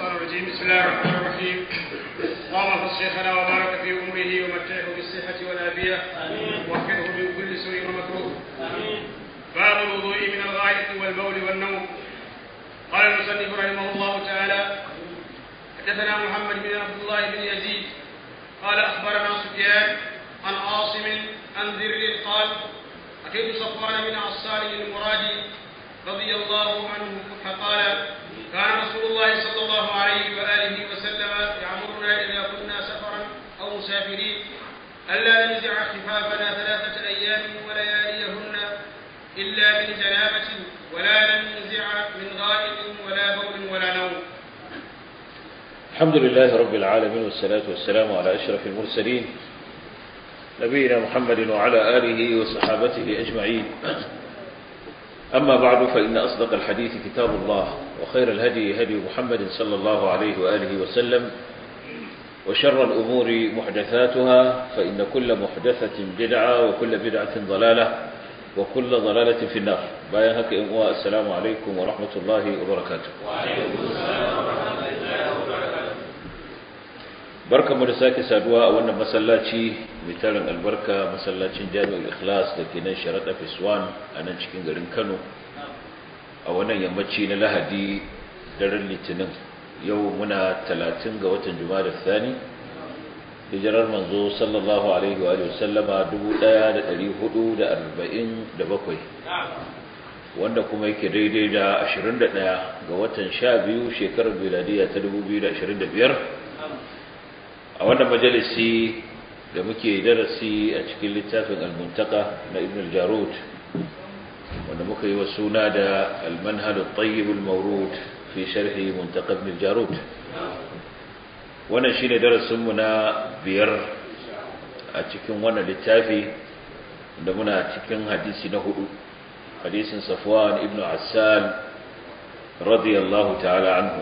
الشيطان الرجيم بسم الله الرحمن الرحيم اللهم احفظ شيخنا وبارك في عمره ومتعه بالصحة والعافية واحفظه من كل سوء ومكروه باب الوضوء من الغائط والبول والنوم قال المصنف رحمه الله تعالى حدثنا محمد بن عبد الله بن يزيد قال اخبرنا سفيان عن عاصم عن ذر قال اتيت صفوان بن عصار المرادي رضي الله عنه فقال كان رسول الله صلى الله عليه واله وسلم يامرنا اذا كنا سفرا او مسافرين الا ننزع خفافنا ثلاثه ايام ولياليهن الا من جنابه ولا ننزع من غائط ولا بول ولا نوم الحمد لله رب العالمين والصلاة والسلام على أشرف المرسلين نبينا محمد وعلى آله وصحابته أجمعين أما بعد فإن أصدق الحديث كتاب الله وخير الهدي هدي محمد صلى الله عليه وآله وسلم وشر الأمور محدثاتها فإن كل محدثة بدعة وكل بدعة ضلالة وكل ضلالة في النار بايهك إمواء السلام عليكم ورحمة الله وبركاته وعليكم السلام ورحمة الله وبركاته barkanmu da sake saduwa a wannan masallaci mai tarin albarka masallacin jami'ul ikhlas da ke nan sharaɗa fiswan a nan cikin garin kano a wannan yammaci na lahadi daren litinin yau muna talatin ga watan juma'a da thani hijirar manzo sallallahu alaihi wa sallama 1447 wanda kuma yake daidai da 21 ga watan 12 shekarar miladiya ta 2025 a wannan majalisi da muke darasi a cikin littafin al-muntaka na ibn al-jarud wanda muka yi wa suna da al-manhal at-tayyib al-mawrud fi sharhi muntaka ibn al-jarud wannan shine darasin mu na biyar a cikin wannan littafi da muna cikin hadisi na hudu hadisin safwan ibn assal radiyallahu ta'ala anhu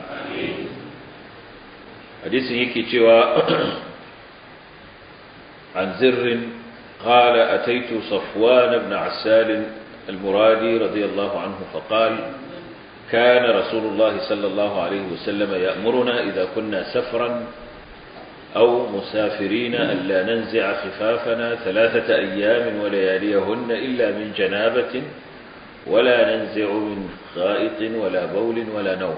hadisin yake cewa an zirrin قال أتيت صفوان بن عسال المرادي رضي الله عنه فقال كان رسول الله صلى الله عليه وسلم يأمرنا إذا كنا سفرا أو مسافرين ألا ننزع خفافنا ثلاثة أيام ولياليهن إلا من جنابة ولا ننزع من غائط ولا بول ولا نوم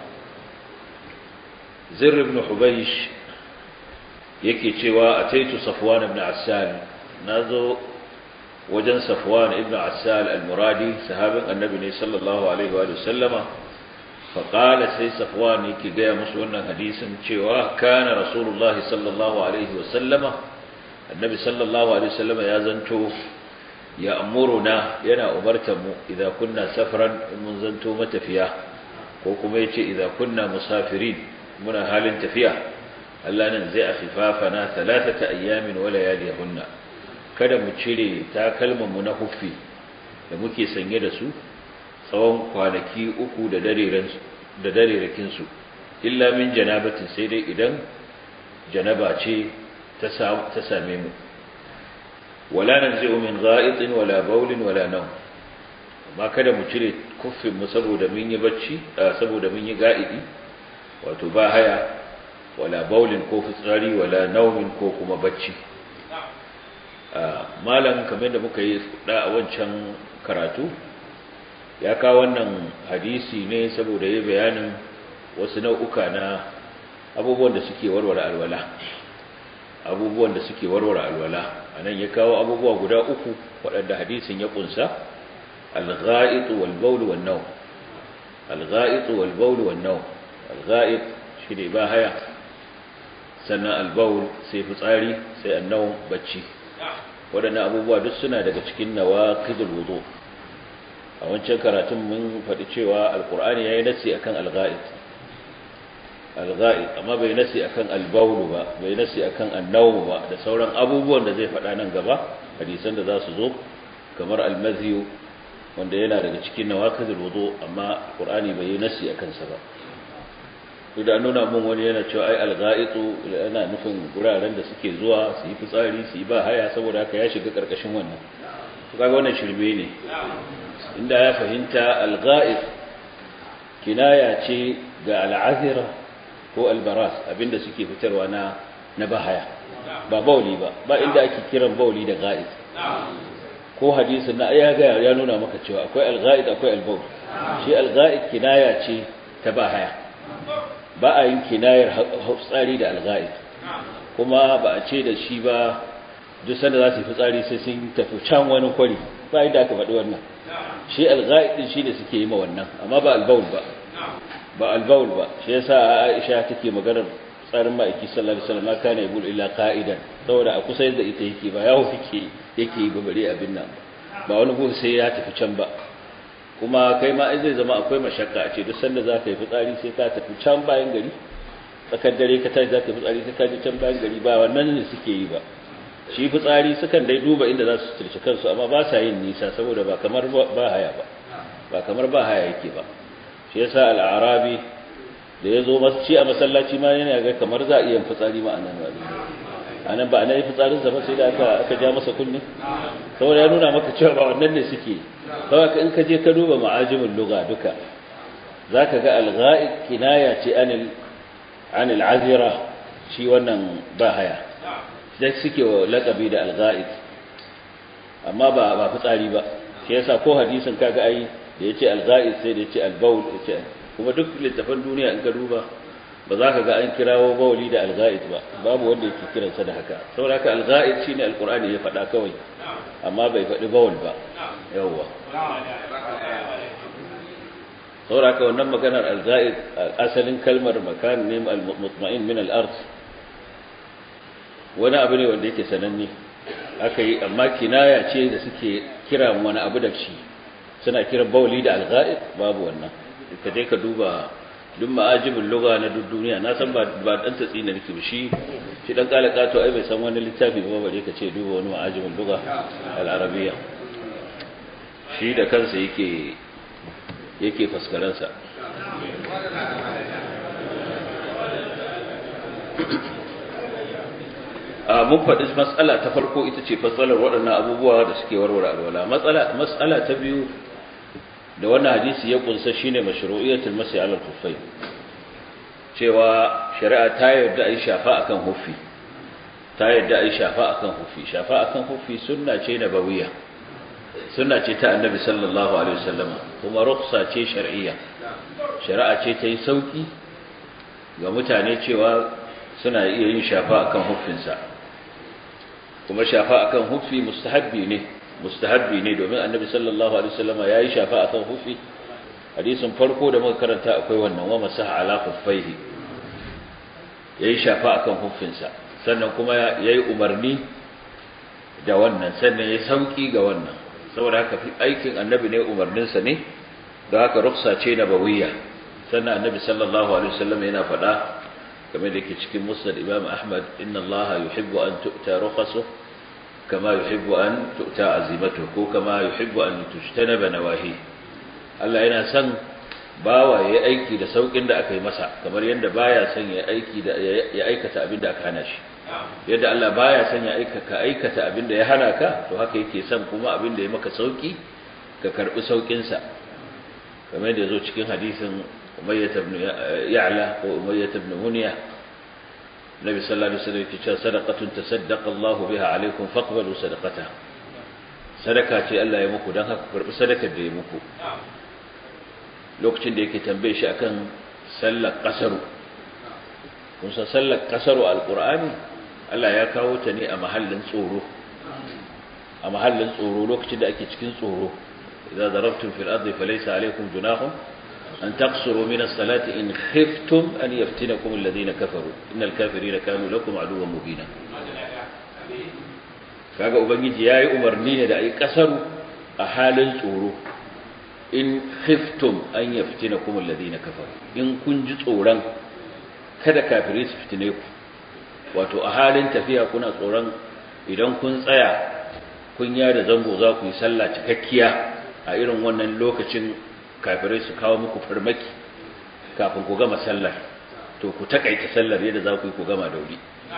zir ibn hubaysh yake cewa ataitu safwan ibn assal nazo wajen safwan ibn assal al-muradi sahabin annabi ne sallallahu alaihi wa sallama fa qala sai safwan yake ga musu wannan hadisin cewa kana rasulullah sallallahu alaihi wa sallama annabi sallallahu alaihi wa sallama ya zanto ya amuruna yana umartar mu idan kunna safran mun zanto matafiya ko kuma yace idan kunna musafirin muna halin tafiya Allah nan zai afifafana talatata ayyamin wa layaliyahunna kada mu cire takalman mu na huffi da muke sanye da su tsawon kwanaki uku da dareren da darerakin su illa min janabatin sai dai idan janaba ce ta ta same mu wala nanzi'u min gha'itin wala bawlin wala nawm amma kada mu cire kuffin mu saboda mun yi bacci saboda mun yi ga'idi wato ba haya wala baulin ko fitsari wala naumin ko kuma bacci malam kamar da muka yi da a wancan karatu ya kawo wannan hadisi ne saboda ya bayanin wasu nau'uka na abubuwan da suke warware alwala abubuwan da suke warware alwala anan ya kawo abubuwa guda uku waɗanda hadisin ya kunsa al-gha'itu wal bawl wan nawm al-gha'itu wal bawl wan nawm al-ghaib shi ne ba haya sannan al-bawl sai fitsari sai annawm bacci waɗannan abubuwa duk suna daga cikin nawaqidul wudu a wancan karatun mun faɗi cewa alqur'ani yayi nasi akan al-ghaib al-ghaib amma bai nasi akan al-bawl ba bai nasi akan annawm ba da sauran abubuwan da zai faɗa nan gaba hadisan da za su zo kamar al-madhi wanda yana daga cikin nawaqidul wudu amma qur'ani bai yi nasi akan sa ba da nuna mun wani yana cewa ai alga'itu yana nufin guraren da suke zuwa su yi fitsari su yi ba haya saboda haka ya shiga karkashin wannan to kaga wannan shirme ne inda ya fahimta alga'it kinaya ce ga al'azira ko albaras abinda suke fitarwa na na bahaya ba bauli ba ba inda ake kiran bauli da ga'id ko hadisin na ya ga ya nuna maka cewa akwai al-ga'id akwai al-bawl shi al-ga'id kinaya ce ta bahaya ba a yin kinayar tsari da al-ga'id kuma ba a ce da shi ba duk sanda za su yi fitsari sai sun tafi can wani kwari ba inda aka faɗi wannan shi al-ga'id din shi ne suke yi ma wannan amma ba al-bawl ba ba al-bawl ba shi yasa Aisha take maganar tsarin ma'aiki sallallahu alaihi wasallam kana yabul illa qa'idan saboda a kusa yadda ita yake ba yawo yake yake yi bare abin nan ba wani gun sai ya tafi can ba kuma kai ma zai zama akwai mashakka a ce duk sanda za ka yi fitsari sai ka tafi can bayan gari tsakar dare ka tashi za ka yi fitsari sai ka je can bayan gari ba wannan ne suke yi ba shi fitsari sukan dai duba inda za su turci kansu amma ba sa yin nisa saboda ba kamar ba haya ba ba kamar ba haya yake ba shi yasa al-arabi da ya zo ci a masallaci ma yana ga kamar za a iya fitsari ma a nan wani a nan ba a nan yi fitsarinsa ba sai da aka aka ja masa kunne saboda ya nuna maka cewa ba wannan ne suke saboda in ka je ka duba ma'ajimin luga duka za ka ga alga'id kinaya ce anil anil azira shi wannan ba haya da suke wa lakabi da alga'id amma ba ba fitsari ba shi yasa ko hadisin kaga ai da yace alga'id sai da yace albaul yace kuma duk littafan duniya in ka duba ba za ka ga an kirawo bawali da alga'id ba babu wanda yake kiransa da haka saboda haka alga'id shine alqur'ani ya faɗa kawai amma bai faɗi bawal ba yawwa saboda haka wannan maganar alga'id asalin kalmar makan ne al-mutma'in min al-ard wani abu ne wanda yake sananne aka yi amma kinaya ce da suke kira wani abu da shi suna kiran bawali da alga'id babu wannan ka je ka duba duk ma'ajibin lugha na duk duniya na san ba ba dan tatsi ne nake shi shi dan kala kato ai bai san wani littafi ba bare ka ce duba wani ma'ajibin lugha al-arabiyya shi da kansa yake yake faskaran sa a mun faɗi matsala ta farko ita ce fassalar waɗannan abubuwa da suke warware alwala matsala matsala ta biyu da wannan hadisi ya kunsa shine mashru'iyatul masih ala al cewa shari'a ta yarda ai shafa akan huffi ta yarda ai shafa akan huffi shafa akan huffi sunna ce nabawiyya sunna ce ta annabi sallallahu alaihi wasallam kuma rukhsa ce shar'iyya shari'a ce ta yi sauki ga mutane cewa suna iya yin shafa akan huffinsa kuma shafa akan huffi mustahabbi ne mustahabbi ne domin annabi sallallahu alaihi wasallam yayi shafa akan hufi hadisin farko da muka karanta akwai wannan wa masaha ala khuffaihi yayi shafa akan hufinsa sannan kuma yayi umarni da wannan sannan yayi sauki ga wannan saboda haka aikin annabi ne umarnin sa ne da haka ruksa ce nabawiyya sannan annabi sallallahu alaihi wasallam yana faɗa kamar da yake cikin musnad imam ahmad inna allaha yuhibbu an tu'ta rukhasuhu كما يحب أن تؤتى عزيمته ko kama يحب أن تجتنب نواهي Allah yana son bawa ya aiki da saukin da aka yi masa kamar yadda baya son ya aiki da ya aikata abin da aka hana shi yadda Allah baya son ya aikata aikata abin da ya hana ka to haka yake son kuma abin da ya maka sauki ka karbi saukin sa kamar da yazo cikin hadisin Umayyah ibn Ya'la ko Umayyah ibn Munyah النبي صلى الله عليه وسلم يقول صدقة تصدق الله بها عليكم فاقبلوا صدقتها صدقة Allah ya muku dan haka karbi sadakar da ya muku lokacin da yake tambaye shi akan sallar kasaru kun san sallar kasaru alqur'ani Allah ya kawo ta ne a mahallin tsoro a mahallin tsoro lokacin da ake cikin tsoro idza darabtum fil ardi falaysa alaykum junahun أن تقصروا من الصلاة إن خفتم أن يفتنكم الذين كفروا إن الكافرين كانوا لكم عدوا مبينا kaga ubangiji yayi umarni ne da ai kasaru a halin tsoro in khiftum an yaftinakum alladhina kafaru in kun ji tsoron kada kafirai su fitine ku wato a halin tafiya kuna tsoron idan kun tsaya kun da zango za ku yi sallah cikakkiya a irin wannan lokacin kafirai su kawo muku farmaki kafin ku gama sallar to ku takaita sallar yadda za ku yi ku gama da wuri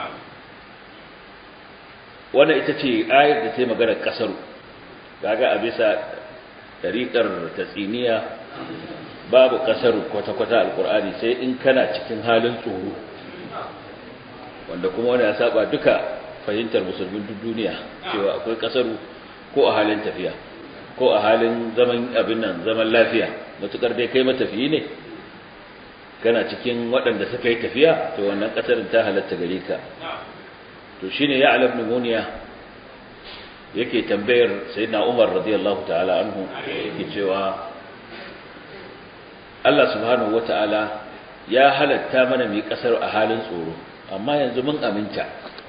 wannan ita ce ayar da ta yi maganar kasaru gaga a bisa ɗariƙar tatsiniya babu kasaru kwata-kwata alkur'ani sai in kana cikin halin tsoro wanda kuma wani ya saba duka fahimtar musulmin duk duniya cewa akwai kasaru ko a halin tafiya ko a halin zaman abin nan zaman lafiya matukar dai kai matafiyi ne kana cikin waɗanda suka yi tafiya to wannan kasarin ta halatta gare ka to shine ya alab pneumonia yake tambayar sayyidina Umar radiyallahu ta'ala anhu yake cewa Allah subhanahu wata'ala ya halatta mana mai kasar a halin tsoro amma yanzu mun aminta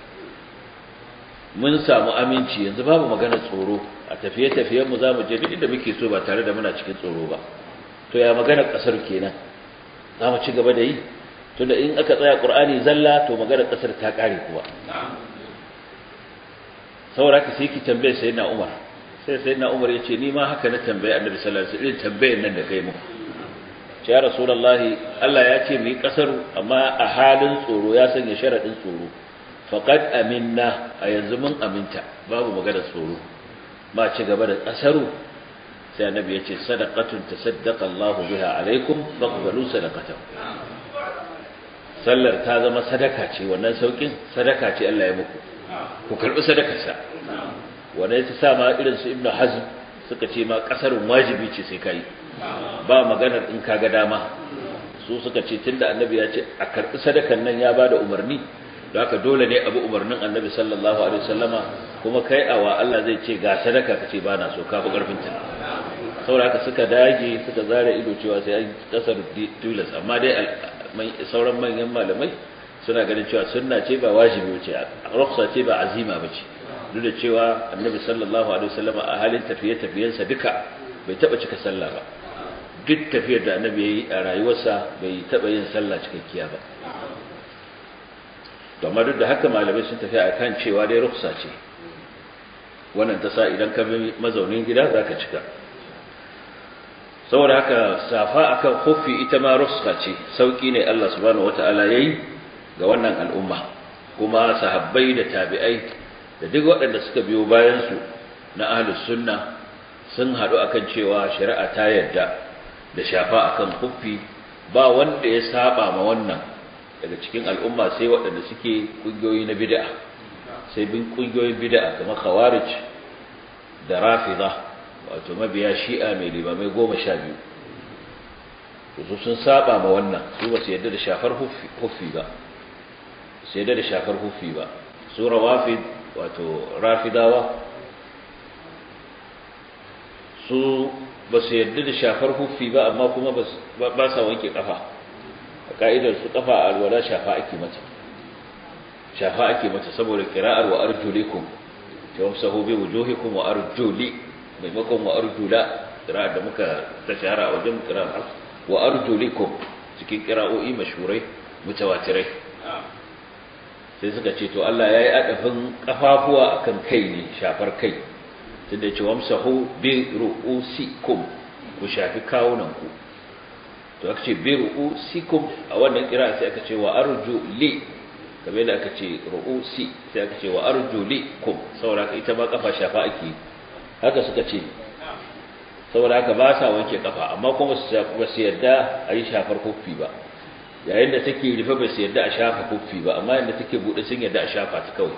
mun samu aminci yanzu babu magana tsoro a tafiye-tafiyen mu zamu je duk inda muke so ba tare da muna cikin tsoro ba to ya magana kasar kenan zamu ci gaba da yi tunda in aka tsaya Qur'ani zalla to magana kasar ta kare kuwa saboda ka sai ki tambaye sayyidina Umar sai sayyidina Umar yace ni ma haka na tambaye Annabi sallallahu alaihi wasallam tambayar nan da kai mu ya rasulullahi Allah ya ce mu yi kasaru amma a halin tsoro ya sanya sharadin tsoro faqad aminna a yanzu mun aminta babu magana tsoro ma ci gaba da kasaru sai Annabi ya ce sadaqatun tasaddaqa Allah biha alaikum faqbalu sadaqatan sallar ta zama sadaka ce wannan saukin sadaka ce Allah ya muku ku karbi sadakarsa wanda ya sa ma irin su ibnu hazm suka ce ma kasarun wajibi ce sai kai ba maganar in kaga dama su suka ce tunda annabi ya ce a karbi sadakan nan ya bada umarni don haka dole ne abu umarnin annabi sallallahu alaihi wasallama kuma kai awa Allah zai ce ga sadaka kace ba na so ka fi karfin ta saboda haka suka dage suka zare ido cewa sai an kasar tilas amma dai sauran manyan malamai suna ganin cewa sunna ce ba wajibi ce rukhsa ce ba azima bace duk da cewa annabi sallallahu alaihi wasallam a halin tafiye tafiyensa duka bai taba cika sallah ba duk tafiyar da annabi yayi a rayuwarsa bai taba yin sallah cikakkiya ba to amma duk da haka malamai sun tafi akan cewa dai rukhsa ce wannan ta sa idan ka bi mazaunin gida zaka cika saboda haka safa akan khuffi ita ma rukhsa ce sauki ne Allah subhanahu wataala yayi ga wannan al'umma kuma sahabbai da tabi'ai da duk waɗanda suka biyo bayansu na ahlus sunna sun haɗu akan cewa shari'a ta yarda da shafa akan kuffi ba wanda ya saba ma wannan daga cikin al'umma sai waɗanda suke ƙungiyoyi na bid'a sai bin ƙungiyoyin bid'a kamar khawarij da rafida wato mabiya shi'a mai limamai goma sha biyu su sun saba ma wannan su ba su yarda da shafar huffi ba sai da shafar hufi ba su rawafid wato rafidawa su ba su yarda da shafar hufi ba amma kuma ba sa wanke kafa a ka'idar su kafa a alwala shafa ake mata shafa ake mata saboda kira'ar wa arjulikum ta wamsa hobe wujuhikum wa arjuli maimakon wa arjula kira'ar da muka ta shahara a wajen kira'ar wa arjulikum cikin kira'o'i mashhurai mutawatirai sai suka ce to Allah ya yi adafin kafafuwa akan kai ne shafar kai tunda ce wamsahu bi ru'usikum ku shafi kawunanku to aka ce bi ru'usikum a wannan kira sai aka ce wa arju li kamar da aka ce ru'usi sai aka ce wa arju li kum saboda haka ita ma kafa shafa ake haka suka ce saboda haka ba sa wanke kafa amma kuma ba su yarda a yi shafar kofi ba yayin da take rufe ba su yadda a shafa kuffi ba amma yadda take bude sun yadda a shafa ta kawai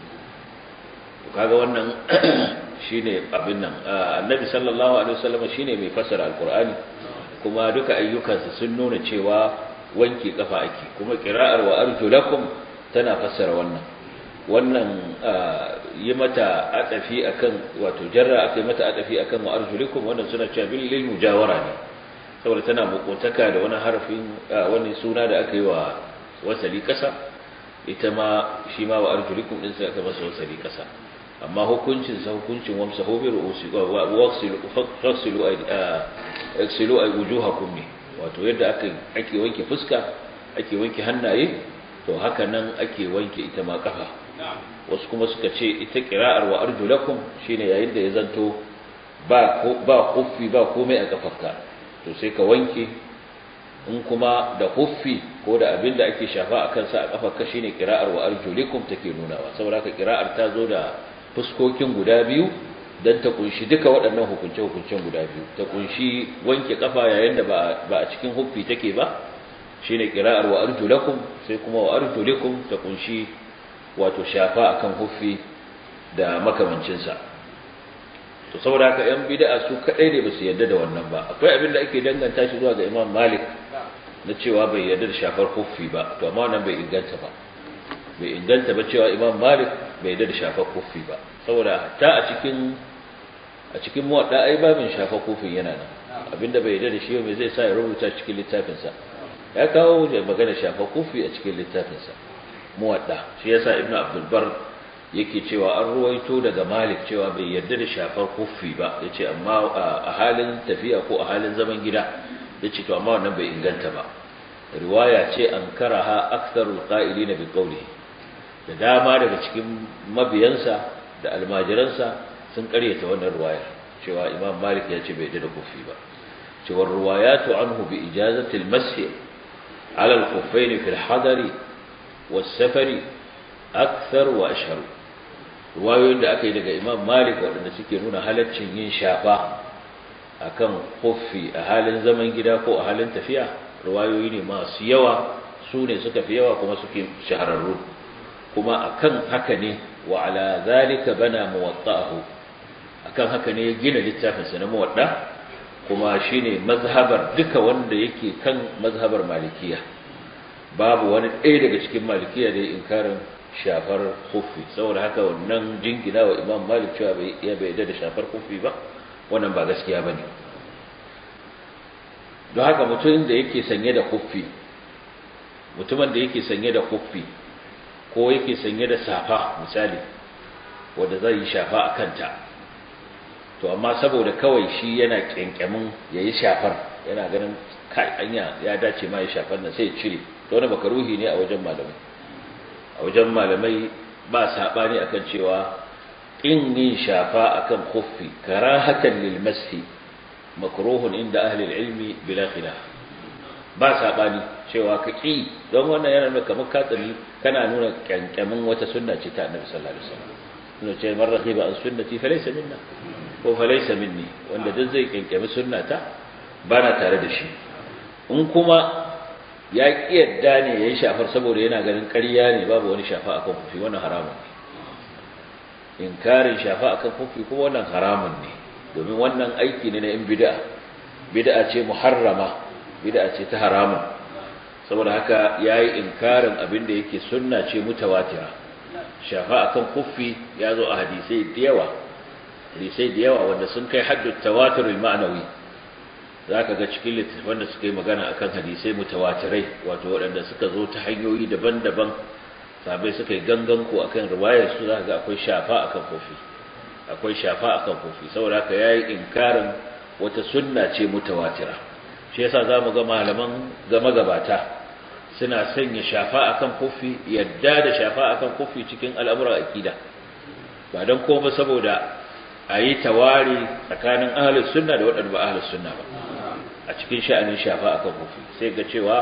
to kaga wannan shine abin nan annabi sallallahu alaihi wasallam shine mai fassara alqur'ani kuma duka ayyukansa sun nuna cewa wanke kafa ake kuma qira'ar wa arjulakum tana fassara wannan wannan yi mata adafi akan wato jarra akai mata adafi akan wa arjulikum wannan suna cewa bil lil mujawara ne saboda tana makotaka da wani harafin wani suna da aka yi wa wasali kasa ita ma shi ma wa arjulikum din sai aka masa wasali kasa amma hukuncin sa hukuncin wamsa hobi ru'usi wa waqsilu faghsilu aksilu ay wujuhakum ne wato yadda aka ake wanke fuska ake wanke hannaye to haka nan ake wanke ita ma kafa wasu kuma suka ce ita qira'ar wa arjulakum shine yayin da ya zanto ba ba kuffi ba komai a kafarka to sai ka wanke in kuma da huffi ko da abin da ake shafa a kansa a kafarka shine qira'ar wa arjulikum take nunawa saboda ka qira'ar ta zo da fuskokin guda biyu dan ta kunshi duka waɗannan hukunce hukuncen guda biyu ta kunshi wanke kafa yayin da ba a cikin huffi take ba shine qira'ar wa arjulakum sai kuma wa arjulikum ta kunshi wato shafa akan huffi da makamancin sa to saboda haka yan bid'a su kadai ne basu yarda da wannan ba akwai abin da ake danganta shi zuwa ga Imam Malik na cewa bai yarda da shafar huffi ba to amma wannan bai inganta ba bai inganta ba cewa Imam Malik bai yarda da shafar huffi ba saboda ta a cikin a cikin muwadda ai babin shafar huffin yana nan abinda bai yarda da shi mai zai sa ya rubuta cikin littafin sa ya kawo da magana shafar huffi a cikin littafin sa muwadda shi yasa Ibn Abdul Bar yake cewa an ruwaito daga Malik cewa bai yarda da shafar huffi ba yace amma a halin tafiya ko a halin zaman gida yace to amma wannan bai inganta ba riwaya ce an karaha aktharul qa'ilina bi qawlihi da dama daga cikin mabiyansa da almajiransa sun karyata wannan riwayar cewa Imam Malik ya ce bai yarda da huffi ba cewa riwayatu anhu bi ijazati al-mashi ala al-khuffayn fi al-hadari was-safari akthar wa ashhar ruwayoyin da aka yi daga imam malik waɗanda suke nuna halaccin yin shafa akan kuffi a halin zaman gida ko a halin tafiya ruwayoyi ne masu yawa su ne suka fi yawa kuma suke shahararru kuma akan haka ne wa ala zalika bana muwatta'ahu akan haka ne ya gina littafinsa na muwadda kuma shine mazhabar duka wanda yake kan mazhabar malikiya babu wani ɗaya daga cikin malikiya da ya inkarin shafar kufi saboda haka wannan jingina wa imam malik cewa ya bai da shafar kufi ba wannan ba gaskiya ba ne don haka mutumin da yake sanye da kufi mutumin da yake sanye da kufi ko yake sanye da safa misali wanda zai yi shafa a kanta to amma saboda kawai shi yana kyankyamin ya yi shafar yana ganin kai anya ya dace ma ya shafar nan sai ya cire to wani makaruhi ne a wajen malamai a wajen malamai ba saɓani akan cewa in yin shafa akan khuffi karahatan lil mashi makruhun inda ahli ilmi bila khilaf ba saɓani cewa ka ki don wannan yana nuna kamar katsami kana nuna kyankyamin wata sunna ce ta annabi sallallahu alaihi wasallam nuna ce man rahiba an sunnati falaysa minna ko falaysa minni wanda duk zai kyankyami sunnata bana tare da shi in kuma ya ƙi yadda ne ya yi shafar saboda yana ganin ƙarya ne babu wani shafa akan kufi wannan haramun ne inkarin shafa akan kufi kuma wannan haramun ne domin wannan aiki ne na yin bid'a bid'a ce muharrama bid'a ce ta haramun saboda haka yayi inkarin abin da yake sunna ce mutawatira shafa akan kufi ya zo a hadisai da yawa hadisai da yawa wanda sun kai haddu tawatur ma'anawi za ka ga cikin littattafan da suka yi magana akan hadisai mutawatirai wato waɗanda suka zo ta hanyoyi daban-daban sabai suka yi gangan ko akan riwayar su za ka ga akwai shafa akan kofi akwai shafa akan kofi saboda haka yayi inkarin wata sunna ce mutawatira shi yasa zamu ga malaman gama gabata suna sanya shafa akan kofi yadda da shafa akan kofi cikin al'amuran akida ba dan komai saboda a yi tawari tsakanin ahlus sunna da waɗanda ba ahlus sunna ba a cikin sha'anin shafa akan kufi sai ga cewa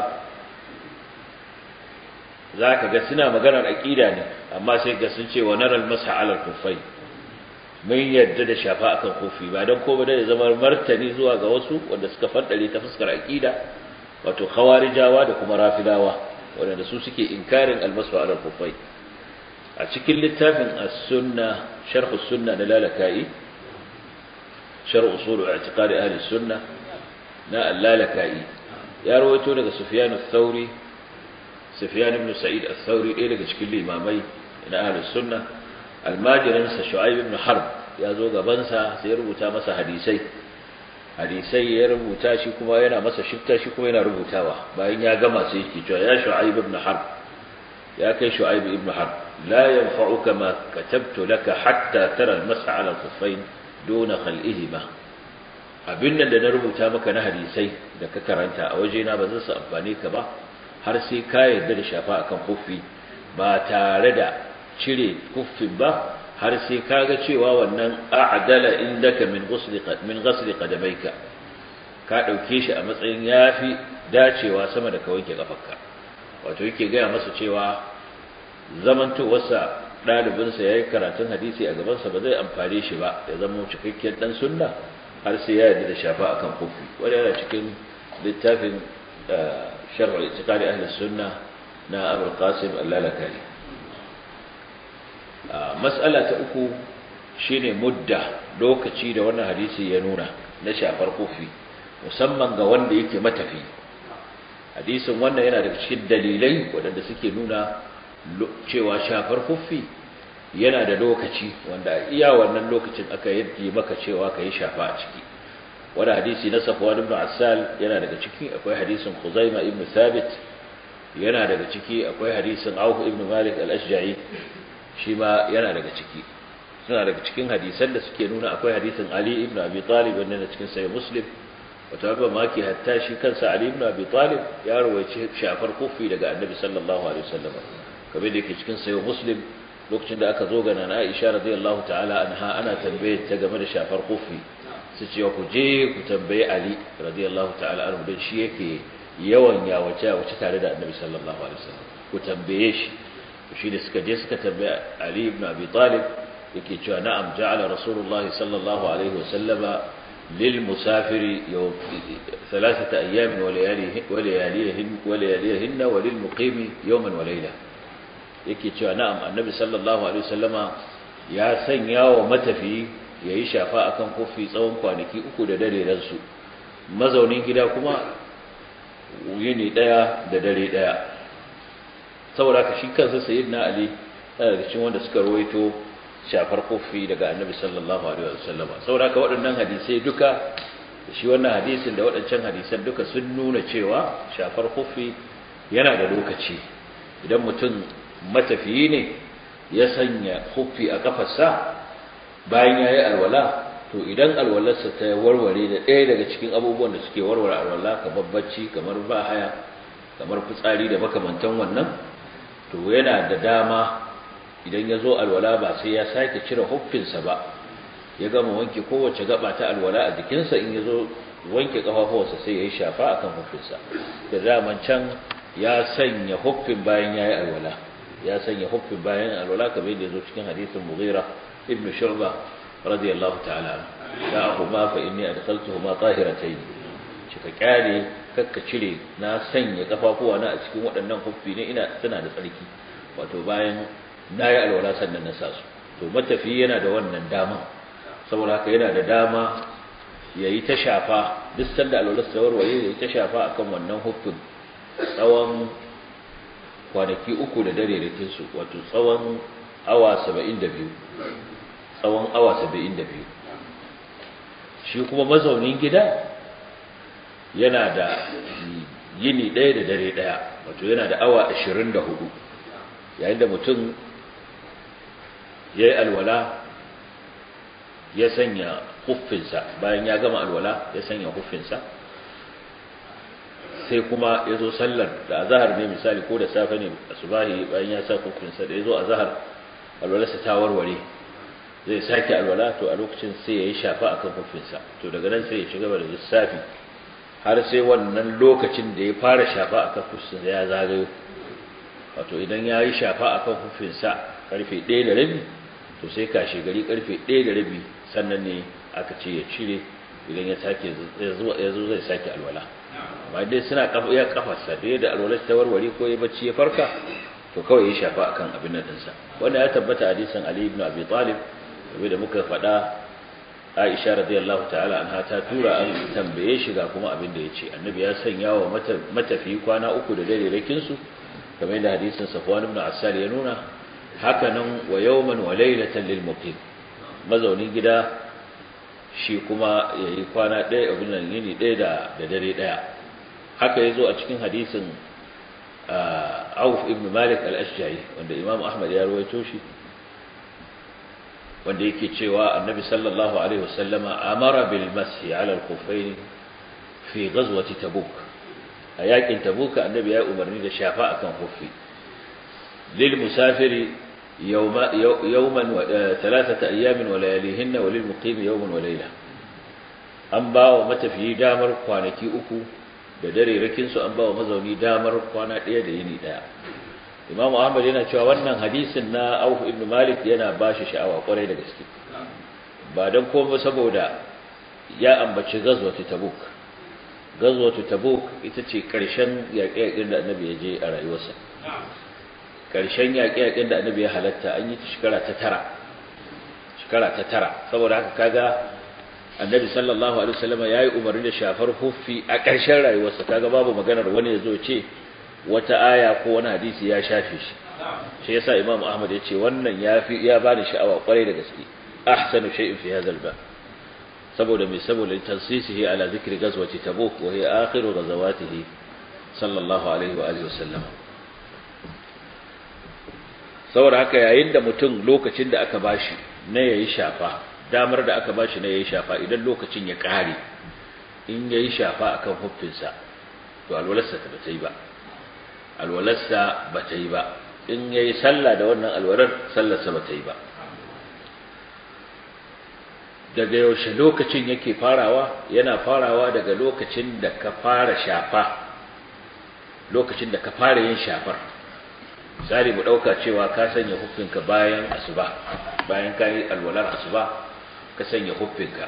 za ka ga suna maganar aƙida ne amma sai ga sun ce wa naral masa alal kufai mun yadda da shafa akan kufi ba don ko ba da zama martani zuwa ga wasu wanda suka faddare ta fuskar aƙida wato khawarijawa da kuma rafidawa wanda su suke inkarin almasu alal kufai a cikin littafin as-sunna sharh as-sunna na lalaka'i sharh usul i'tiqad ahli as-sunnah na allalaka'i ya rawaito daga Sufyan al-Thawri Sufyan ibn Sa'id al-Thawri ɗaya daga cikin limamai na ahlus sunna almajirin sa Shu'aib ibn Harb ya zo gaban sa sai ya rubuta masa hadisai hadisai ya rubuta shi kuma yana masa shifta shi kuma yana rubutawa bayan ya gama sai yake cewa ya Shu'aib ibn Harb ya kai Shu'aib ibn Harb la yanfa'uka ma katabtu laka hatta tara al-mas'a 'ala al-khuffayn duna khal'ihima abin da na rubuta maka na hadisai da ka karanta a wajena ba zan su amfane ka ba har sai ka yarda da shafa akan kuffi ba tare da cire kuffin ba har sai ka ga cewa wannan a'dala indaka min ghusli min ghusli qadamaika ka dauke shi a matsayin yafi dacewa sama da ka wanke kafarka wato yake gaya masa cewa zamantowarsa ɗalibinsa ya yi karatun hadisi a gabansa ba zai amfane shi ba ya zama cikakken ɗan sunna har sai ya yarda da shafa akan kufi wani yana cikin littafin sharh itiqadi ahli sunna na abul qasim al-lalakari mas'ala ta uku shine mudda lokaci da wannan hadisi ya nuna na shafar kufi musamman ga wanda yake matafi hadisin wannan yana daga cikin dalilai waɗanda suke nuna cewa shafar kufi yana da lokaci wanda iya wannan lokacin aka yi maka cewa ka yi shafa a ciki wani hadisi na safwan ibn assal yana daga ciki akwai hadisin khuzaima ibn thabit yana daga ciki akwai hadisin auf ibn malik al-ashja'i shi ma yana daga ciki suna daga cikin hadisan da suke nuna akwai hadisin ali ibn abi talib wanda na cikin sahih muslim wata ba maki hatta shi kansa ali ibn abi talib ya rawaice shafar kufi daga annabi sallallahu alaihi wasallam kamar da yake cikin sahih muslim lokacin da aka zo ga nana aisha radiyallahu ta'ala anha ana tambaye ta game da shafar kufi su ce ku je ku tambaye Ali radiyallahu ta'ala anhu dan shi yake yawan yawace wace tare da Annabi sallallahu alaihi wasallam ku tambaye shi shi da suka je suka tambaye Ali ibn Abi Talib yake cewa na'am ja'ala Rasulullahi sallallahu alaihi wasallama lil musafiri yawm thalathata ayyam wa layalihin wa layalihin wa layalihin wa lil muqimi yawman wa layla yake cewa na'am Annabi sallallahu alaihi wasallama ya sanya wa matafiyi ya yi shafa a kan kofi tsawon kwanaki uku da dare ransu mazaunin gida kuma yini ɗaya da dare ɗaya saboda ka shi kansa sayid na ali daga cikin wanda suka rawaito shafar kofi daga annabi sallallahu alaihi wasallam saboda ka waɗannan hadisai duka shi wannan hadisin da waɗancan hadisan duka sun nuna cewa shafar kofi yana da lokaci idan mutum matafiyi ne ya sanya kofi a kafarsa bayan ya yi alwala to idan alwalarsa ta warware da ɗaya daga cikin abubuwan da suke warware alwala kamar bacci kamar bahaya kamar fitsari da makamantan wannan to yana da dama idan ya zo alwala ba sai ya sake cire huffinsa ba ya gama wanke kowace gaba ta alwala a jikinsa in ya zo wanke ƙafafuwarsa sai ya yi shafa akan huffinsa da daman can ya sanya huffin bayan ya yi alwala ya sanya huffin bayan alwala kamar yadda ya zo cikin hadisin mughira ابن شعبة رضي الله تعالى عنه دعهما فإني أدخلتهما طاهرتين cika kyale kakka cire na sanya kafafuwa na a cikin waɗannan huffi ne ina tana da tsarki wato bayan na yi alwala sannan na sa su to matafi yana da wannan dama saboda haka yana da dama ya yi ta shafa duk sanda alwalar ta warware ya yi ta shafa akan wannan huffin tsawon kwanaki uku da dare da kinsu wato tsawon awa saba'in da biyu tsawon awa saba'in da biyu shi kuma mazaunin gida yana da yini ɗaya da dare ɗaya wato yana da awa ashirin da hudu yayin da mutum ya yi alwala ya sanya huffinsa bayan ya gama alwala ya sanya huffinsa sai kuma ya zo sallar da azahar ne misali ko da safe ne asubahi bayan ya sa huffinsa da ya zo azahar alwalarsa ta warware zai sake alwala to a lokacin sai ya yi shafa akan hufinsa to daga nan sai ya shiga da lissafi har sai wannan lokacin da ya fara shafa akan hufinsa ya zagayo wato idan ya yi shafa akan hufinsa karfe ɗaya da rabi to sai kashe gari karfe ɗaya da rabi sannan ne aka ce ya cire idan ya sake ya zo zai sake alwala ba dai suna ya kafarsa da yadda alwalar ta warware ko ya bacci ya farka to kawai ya shafa akan abin nan dinsa wanda ya tabbata hadisin Ali ibn Abi Talib kamar da muka faɗa Aisha radiyallahu ta'ala anha ta tura an tambaye shi ga kuma abin da yace annabi ya sanya wa matafi kwana uku da dare rakin su kamar da hadisin Safwan ibn Assal ya nuna haka nan wa yawman wa laylatan lil muqim mazaunin gida shi kuma yayi kwana ɗaya abin nan yini ɗaya da da dare ɗaya haka yazo a cikin hadisin Auf ibn Malik al-Ashja'i wanda Imam Ahmad ya rawaito shi wanda yake cewa Annabi sallallahu alaihi wasallama amara bil mashi ala al-khuffayn fi ghazwati Tabuk a yakin Tabuk Annabi ya umarni da shafa akan khuffi lil musafiri yawma yawman wa thalathata ayamin wa layalihinna wa lil muqimi yawman wa layla an ba wa matafiyi damar kwanaki uku da dare rakinsu an ba wa mazauni damar kwana ɗaya da yini ɗaya Imam Ahmad yana cewa wannan hadisin na Auf ibn Malik yana ba shi sha'awa kwarai da gaske ba dan komai saboda ya ambaci gazwatu Tabuk gazwatu Tabuk ita ce karshen yaƙe-yaƙen da Annabi ya je a rayuwarsa karshen yaƙe-yaƙen da Annabi ya halatta an yi ta shekara ta tara shekara ta tara saboda haka kaga Annabi sallallahu alaihi wasallam yayi umarni da shafar huffi a ƙarshen rayuwarsa kaga babu maganar wani ya zo ce wata aya ko wani hadisi ya shafe shi shi yasa imam ahmad ya ce wannan ya fi ya bani sha'awa kwarai da gaske ahsanu shay'in fi hadha al saboda mai saboda tansisihi ala zikri ghazwati tabuk wa hiya akhiru ghazawatihi sallallahu alaihi wa alihi wasallam saboda haka yayin da mutum lokacin da aka bashi na yayi shafa damar da aka bashi na yayi shafa idan lokacin ya kare in yayi shafa akan huffinsa to alwalarsa ta bata yi ba alwalarsa ba ta yi ba in ya yi sallah da wannan alwalar sallarsa ba ta yi ba daga yaushe lokacin yake farawa yana farawa daga lokacin da ka fara shafa lokacin da ka fara yin shafar misali mu ɗauka cewa ka sanya huffinka bayan asuba bayan ka yi alwalar asuba ka sanya huffinka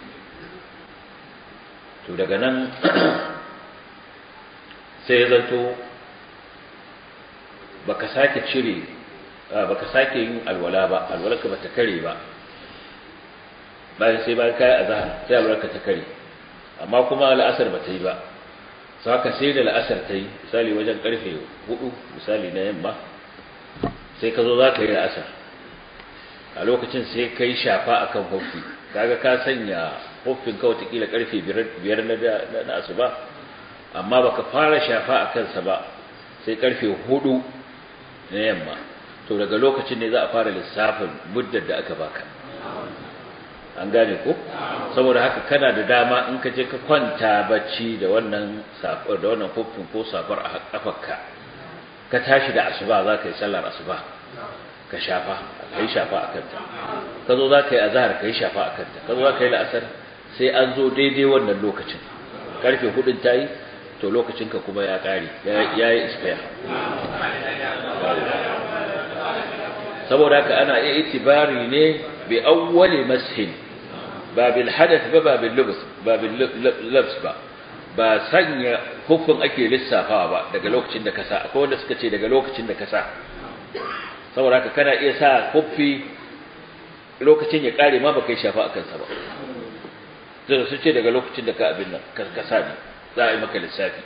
to daga nan sai ya zanto baka sake cire baka sake yin alwala ba alwalarka bata kare ba bayan sai bayan kai azhar sai alwalarka ta kare amma kuma la'asar bata yi ba so haka sai da la'asar ta yi misali wajen karfe 4 misali na yamma sai ka zo za ka yi la'asar a lokacin sai kai shafa akan huffi kaga ka sanya huffin ka watakila karfe 5 na asuba amma baka fara shafa a kansa ba sai karfe 4 na yamma to daga lokacin ne za a fara lissafin muddar da aka baka an gane ko saboda haka kana da dama in ka je ka kwanta bacci da wannan safar da wannan hufin ko safar a kafarka ka tashi da asuba za ka yi sallar asuba ka shafa ka yi shafa a kanta ka zo za ka yi azahar ka yi shafa a kanta ka zo za ka yi la'asar sai an zo daidai wannan lokacin karfe hudun ta yi to lokacinka kuma ya ƙare ya yi ispaya saboda haka ana iya itibari ne bi awwali mashin ba bil hadath ba ba bil lubs ba bil labs ba ba sanya hukun ake lissafawa ba daga lokacin da kasa akwai wanda suka ce daga lokacin da kasa saboda haka kana iya sa kuffi lokacin ya kare ma baka yi shafa akan sa ba zai su ce daga lokacin da ka abin nan kasa ne za a yi maka lissafi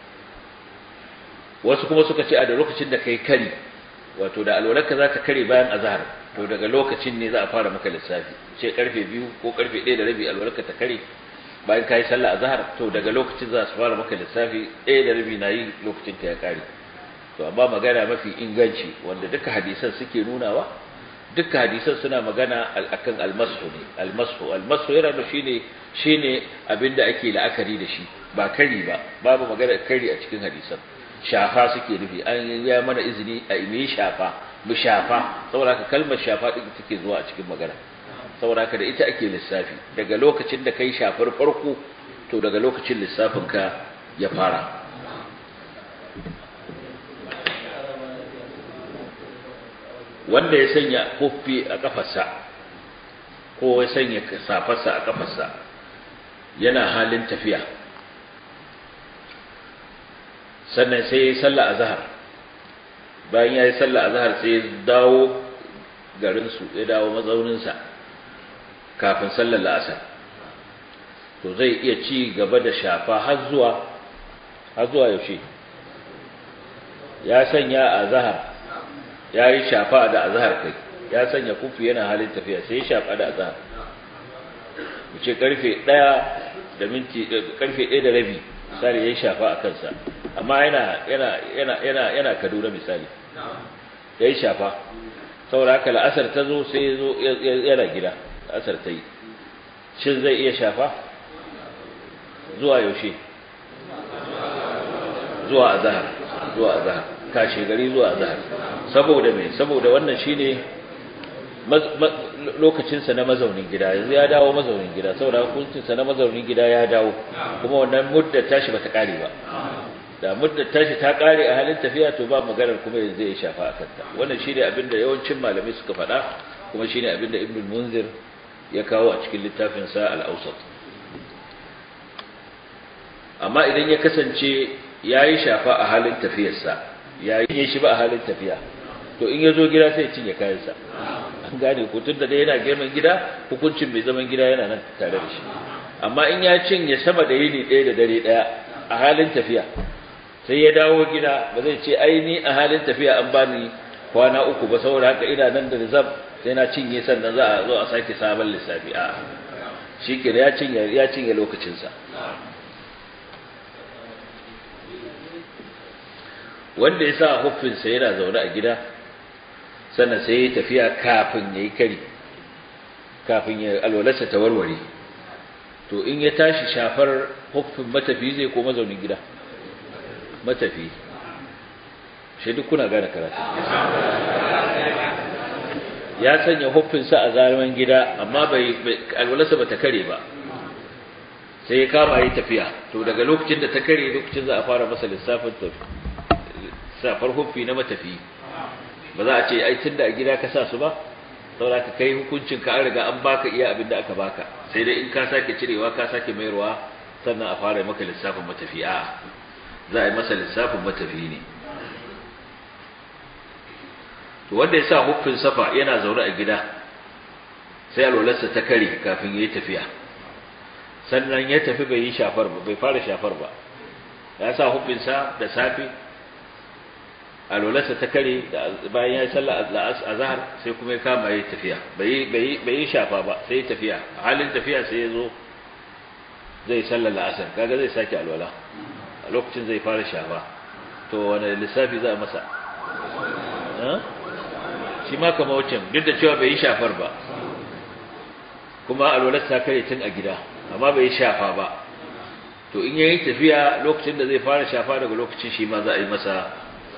wasu kuma suka ce a da lokacin da kai kari wato da alwalarka za ta kare bayan azhar to daga lokacin ne za a fara maka lissafi ce karfe biyu ko karfe ɗaya da rabi alwalarka ta kare bayan ka yi sallah azhar to daga lokacin za su fara maka lissafi ɗaya da rabi na yi lokacin ka ya kare to amma magana mafi inganci wanda duka hadisan suke nunawa duka hadisan suna magana akan almasu ne almasu almasu yana da shine shine abinda ake la'akari da shi ba kari ba babu magana kari a cikin hadisan shafa suke nufi an ya mana izini a ime shafa mu shafa saboda haka kalmar shafa din take zuwa a cikin magana saboda haka da ita ake lissafi daga lokacin da kai shafar farko to daga lokacin lissafin ka ya fara wanda ya sanya kuffi a kafarsa ko ya sanya safarsa a kafarsa yana halin tafiya sannan sai ya yi sallah a zahar bayan ya yi sallah a zahar sai ya dawo garinsu ya dawo mazauninsa kafin sallar la'asar to zai iya ci gaba da shafa har zuwa har zuwa yaushe ya sanya a zahar ya yi shafa da azahar kai ya sanya kufi yana halin tafiya sai ya shafa da azahar mu ce karfe ɗaya da minti karfe ɗaya da rabi misali ya shafa a kansa amma yana yana yana yana yana Kaduna misali yayi shafa saboda haka la'asar ta zo sai ya zo yana gida la'asar ta yi shin zai iya shafa zuwa yaushe zuwa azhar zuwa azhar kashe gari zuwa azhar saboda me saboda wannan shine lokacinsa na mazaunin gida yanzu ya dawo mazaunin gida saboda hukuncinsa na mazaunin gida ya dawo kuma wannan muddar tashi bata kare ba da mudda tashi ta kare a halin tafiya to ba maganar kuma yanzu ya shafa a kanta wannan shine abin da yawancin malamai suka faɗa kuma shine abin da ibnu munzir ya kawo a cikin littafin sa al-awsat amma idan ya kasance yayi shafa a halin tafiyarsa yayi shi ba a halin tafiya to in ya zo gida sai ya cinye kayansa an gane ko tunda dai yana girman gida hukuncin mai zaman gida yana nan tare da shi amma in ya cinye sama da yini ɗaya da dare ɗaya a halin tafiya sai ya dawo gida ba zai ce ai ni a halin tafiya an bani kwana uku ba saboda haka ina nan da rizab sai na cinye sannan za a zo a sake sabon lissafi a shi ke ya cinye ya cinye lokacinsa wanda ya sa huffinsa yana zaune a gida sannan sai ya tafiya kafin ya yi kari kafin ya alwalarsa ta warware to in ya tashi shafar huffin matafi zai ko mazaunin gida matafi shi duk kuna gane karatu ya sanya huffinsa a zaliman gida amma bai alwalarsa ba ta kare ba sai ya kama yi tafiya to daga lokacin da ta kare lokacin za a fara masa lissafin safar huffi na matafi ba za a ce ai tunda a gida ka sa su ba saboda ka kai hukuncin ka an riga an baka iya abin da aka baka sai dai in ka sake cirewa ka sake mayarwa sannan a fara maka lissafin matafi a za a yi masa lissafin matafi ne to wanda ya sa huffin safa yana zaune a gida sai alwalarsa ta kare kafin ya yi tafiya sannan ya tafi bai yi shafar ba bai fara shafar ba ya sa huffinsa da safe alwalarsa ta kare bayan ya yi sallah a zahar sai kuma ya kama ya tafiya bai yi shafa ba sai ya tafiya a halin tafiya sai ya zo zai sallar la'asar kaga zai sake alwala a lokacin zai fara shafa to wani lissafi za a masa shi ma kama wucin duk da cewa bai yi shafar ba kuma alwalarsa ta kare tun a gida amma bai yi shafa ba to in yayi tafiya lokacin da zai fara shafa daga lokacin shi ma za a yi masa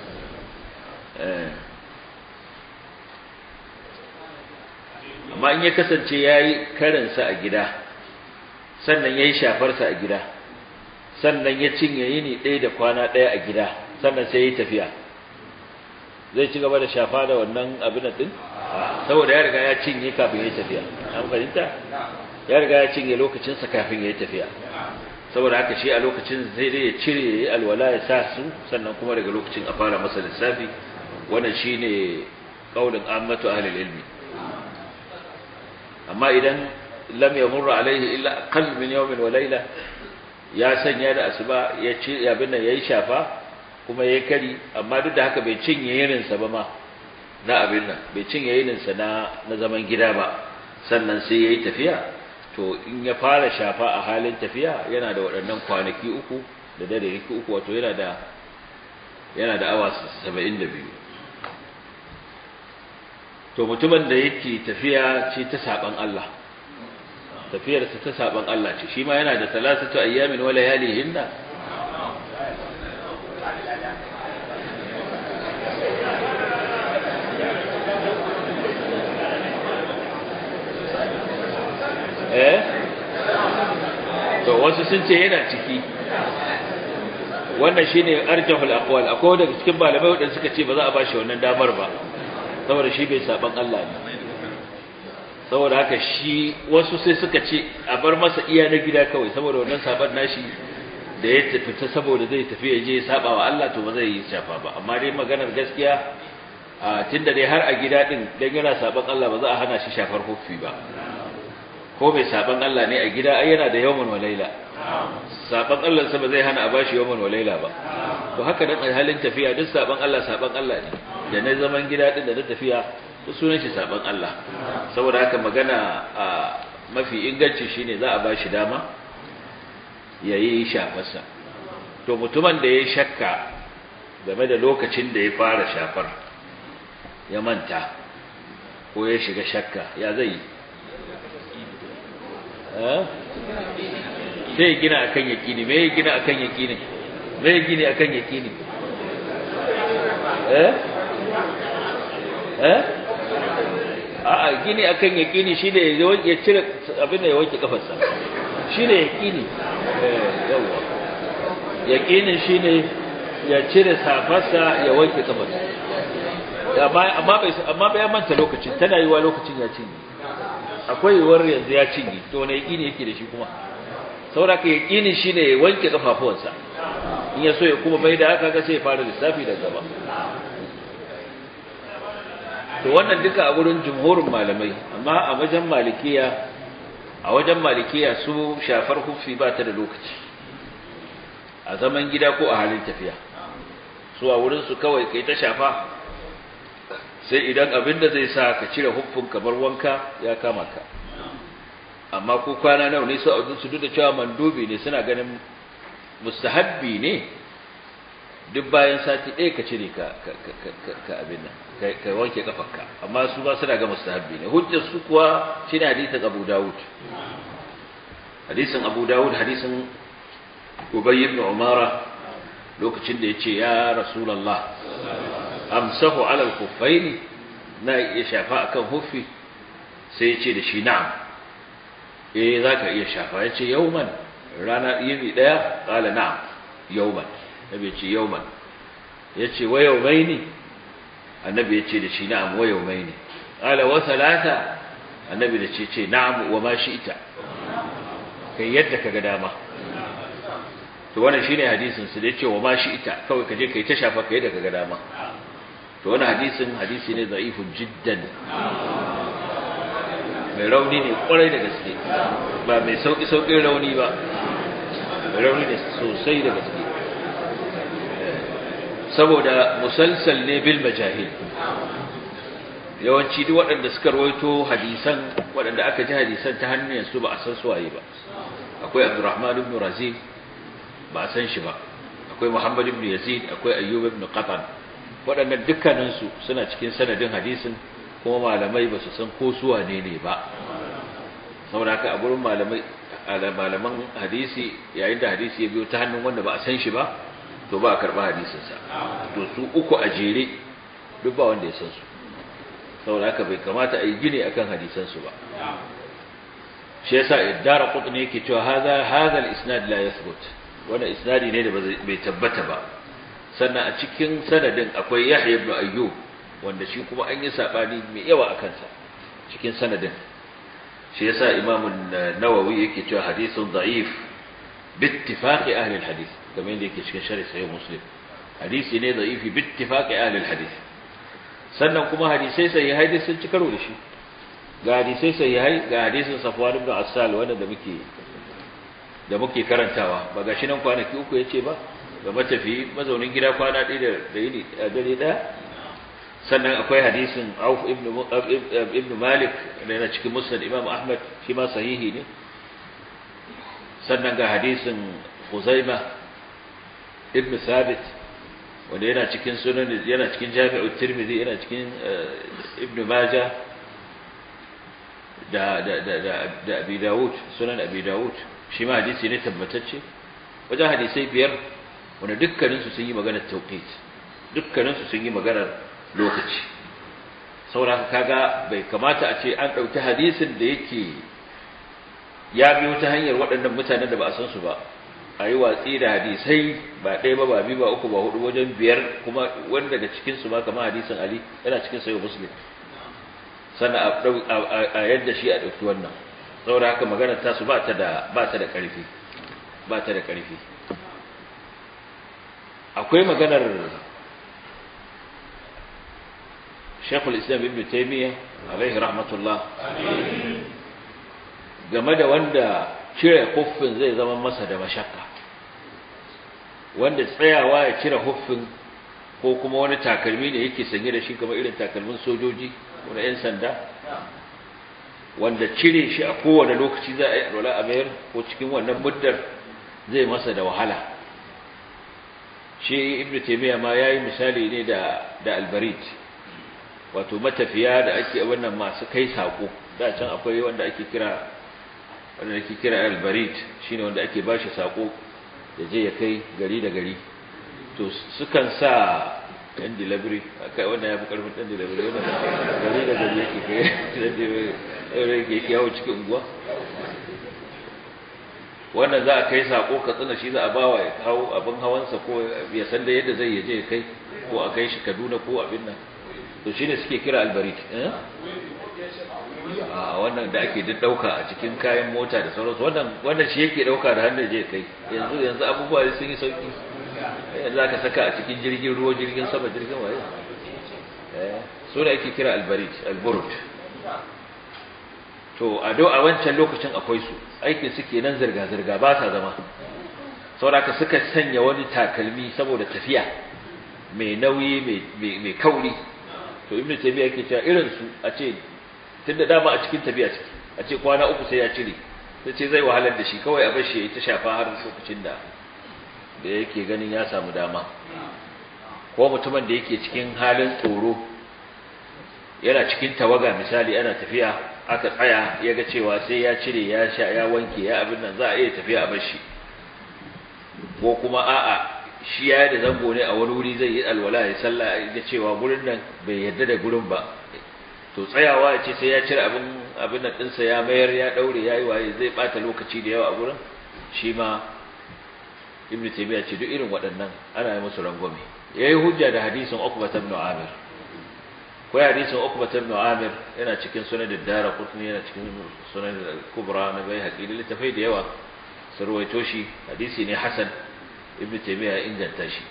amma in ya kasance ya yi karinsa a gida sannan ya yi shafarsa a gida sannan ya cinye yini ɗaya da kwana ɗaya a gida sannan sai ya yi tafiya zai ci gaba da shafa da wannan abin ɗin saboda ya riga ya cinye kafin ya yi tafiya an fahimta ya riga ya cinye lokacinsa kafin ya yi tafiya saboda haka shi a lokacin zai dai ya cire ya yi alwala ya sa su sannan kuma daga lokacin a fara masa lissafi wannan shine kaulin ammatu ahlul ilmi amma idan lam yamur alaihi illa aqall min yawmin wa layla ya sanya da asuba ya ci abin nan yayi shafa kuma yayi kari amma duk da haka bai cinye yirin sa ba ma na abin nan bai cinye yirin sa na na zaman gida ba sannan sai yayi tafiya to in ya fara shafa a halin tafiya yana da waɗannan kwanaki uku da dare uku wato yana da yana da awa 72 to mutumin da yake tafiya ce ta saban Allah tafiyarsa ta saban Allah ce shi ma yana da talatatu ayyamin wa layalihinna eh to wasu sun ce yana ciki wannan shine arjahul aqwal akwai daga cikin malamai wadanda suka ce ba za a bashi wannan damar ba saboda shi bai saban Allah ne saboda haka shi wasu sai suka ce a bar masa iya na gida kawai saboda wannan saban nashi da ya tafi ta saboda zai tafi ya je ya saba wa Allah to ba zai yi shafa ba amma dai maganar gaskiya a tunda dai har a gida din dan yana saban Allah ba za a hana shi shafar hufi ba ko mai saban Allah ne a gida ai yana da yawmun wa laila saban Allah sa ba zai hana a bashi yawmun wa laila ba to haka dan halin tafiya duk saban Allah saban Allah ne da na zaman gida din da na tafiya duk sunan shi saban Allah saboda haka magana a mafi inganci shine za a bashi dama yayi shafarsa to mutumin da ya shakka game da lokacin da ya fara shafar ya manta ko ya shiga shakka ya zai sai gina akan yakini me gina akan yakini me gini akan yakini eh eh a'a gini akan yakini shine ya cire abin da ya wanke kafarsa shine yakini eh yawa yakinin shine ya cire safarsa ya wanke kafarsa amma bai amma bai manta lokacin tana yiwa lokacin ya cinye akwai yiwuwar yanzu ya cinye to wani yaƙini yake da shi kuma saboda ka yaƙini shine ya wanke kafafuwansa in ya so ya kuma bai da haka ga sai ya fara lissafi da gaba to wannan duka a gurin jumhurin malamai amma a wajen malikiya a wajen malikiya su shafar hufi ba ta da lokaci a zaman gida ko a halin tafiya su a wurin su kawai kai ta shafa sai idan abin da zai sa ka cire huffin kamar wanka ya kama ka amma ko kwana nawa ne su a su duk da cewa mandubi ne suna ganin mustahabbi ne duk bayan sati ɗaya ka cire ka ka abin nan ka wanke kafarka amma su ba suna ga mustahabbi ne hujjar su kuwa shine hadisin Abu Dawud hadisin Abu Dawud hadisin Ubay ibn Umara lokacin da yace ya Rasulullah amsahu ala al-khuffayn na iya shafa akan huffi sai yace da shi na'am eh zaka iya shafa yace yauman rana yini daya qala na'am yauman nabi yace yauman yace wa yaumaini annabi yace da shi na'am wa yaumaini qala wa thalatha annabi da ce ce na'am wa ma shi'ta kai yadda kaga dama to wannan shine hadisin su da yace wa ma shi'ta kawai kaje kai ta shafa kai yadda kaga dama to wannan hadisin hadisi ne da'ifun jiddan mai rauni ne kwarai da gaske ba mai sauki saukin rauni ba mai rauni ne sosai da gaske saboda musalsal ne bil majahil yawanci duk waɗanda suka rawaito hadisan waɗanda aka ji hadisan ta hannun su ba a san suwaye ba akwai Abdurrahman ibn Razin ba a san shi ba akwai Muhammad ibn Yazid akwai Ayyub ibn Qatan waɗannan dukkanin su suna cikin sanadin hadisin kuma malamai ba su san ko su wane ne ba saboda haka a gurin malamai malaman hadisi yayin da hadisi ya biyo ta hannun wanda ba a san shi ba to ba a karɓa hadisinsa to su uku a jere duk ba wanda ya san su saboda haka bai kamata a yi gini akan hadisansu ba shi yasa iddara qutni yake cewa hadha hadha al-isnad la yathbut wannan isnadi ne da bai tabbata ba sannan a cikin sanadin akwai Yahya ibn Ayyub wanda shi kuma an yi sabani mai yawa akan sa cikin sanadin shi yasa Imam an-Nawawi yake cewa hadithun da'if bi ittifaqi ahli al-hadith kamar yadda yake cikin sharh sahih Muslim hadisi ne da'ifi bi ittifaqi ahli al-hadith sannan kuma hadisai sahihai dai sun ci karo da shi ga hadisai sahihai ga hadisin Safwan ibn Assal wanda da muke da muke karantawa ba gashi nan kwanaki uku yace ba ga matafi mazaunin gida kwana ɗaya da yini a dare ɗaya sannan akwai hadisin Auf ibn ibn Malik da yana cikin Musnad Imam Ahmad shi ma sahihi ne sannan ga hadisin Khuzaimah ibn Thabit wanda yana cikin sunan yana cikin Jami'u Tirmidhi yana cikin Ibn Majah da da da da, da Abi Dawud sunan Abi Dawud shi ma hadisi ne tabbatacce wajen hadisai biyar wanda dukkanin su sun yi maganar tauqit dukkanin su sun yi maganar lokaci saboda kaga bai kamata a ce an dauki hadisin da yake ya biyo ta hanyar waɗannan mutanen da ba a san su ba a yi watsi da hadisai ba ɗaya ba ba biyu ba uku ba hudu wajen biyar kuma wanda daga cikinsu ma kamar hadisin ali yana cikin sayo muslim sannan a yadda shi a ɗauki wannan saboda haka magana ta su ba ta da ba ta da ƙarfi ba ta da ƙarfi akwai maganar Sheikhul Islam Ibn Taymiyyah alaihi rahmatullah game da wanda cire kuffin zai zama masa da mashakka wanda tsayawa ya cire huffin ko kuma wani takalmi ne yake sanye da shi kamar irin takalmin sojoji ko na 'yan sanda wanda cire shi a kowane lokaci za a yi alwala a mayar ko cikin wannan muddar zai masa da wahala shi ibn taymiya ma yayi misali ne da da albarit wato matafiya da ake wannan masu kai sako da can akwai wanda ake kira wanda ake kira albarit shine wanda ake bashi sako ya je ya kai gari da gari to sukan sa ɗan delivery kai wanda ya fi ƙarfin ɗan delivery wanda gari da gari yake kai yake yawo cikin unguwa wannan za a kai sako ka tsina shi za a bawa ya kawo abin hawansa ko ya san da yadda zai yaje ya kai ko a kai shi Kaduna ko abin nan to shine suke kira albarit eh a wannan da ake duk dauka a cikin kayan mota da sauransu wannan wannan shi yake dauka da hannun je kai yanzu yanzu abubuwa sun yi sauki yanzu zaka saka a cikin jirgin ruwa jirgin sama jirgin waye eh so da ake kira albarit alburut to a do a wancan lokacin akwai su aikin su kenan zirga zirga ba sa zama saboda suka sanya wani takalmi saboda tafiya mai nauyi mai kauri to ibnu taymiya yake cewa irin su a ce tunda dama a cikin tafiya ciki a ce kwana uku sai ya cire sai ce zai wahalar da shi kawai a bashi ya ta shafa har lokacin da da yake ganin ya samu dama ko mutumin da yake cikin halin tsoro yana cikin tawaga misali ana tafiya aka tsaya ya ga cewa sai ya cire ya sha ya wanke ya abin nan za a iya tafiya a bashi ko kuma a'a shi ya da zango ne a wani wuri zai yi alwala ya sallah ya cewa gurin nan bai yarda da gurin ba to tsayawa ya ce sai ya cire abin abin nan ɗinsa ya mayar ya ɗaure ya yi waye zai ɓata lokaci da yawa a gurin shi ma ibn taymiya ce duk irin waɗannan ana yi musu rangwame yayi hujja da hadisin Uqbah ibn Amir ko hadisin Uqbah ibn Amir yana cikin sunan ad-Dara Qutni yana cikin sunan al-Kubra na bai haƙi littafai da yawa sarwaito shi hadisi ne hasan ibn taymiya ya inganta shi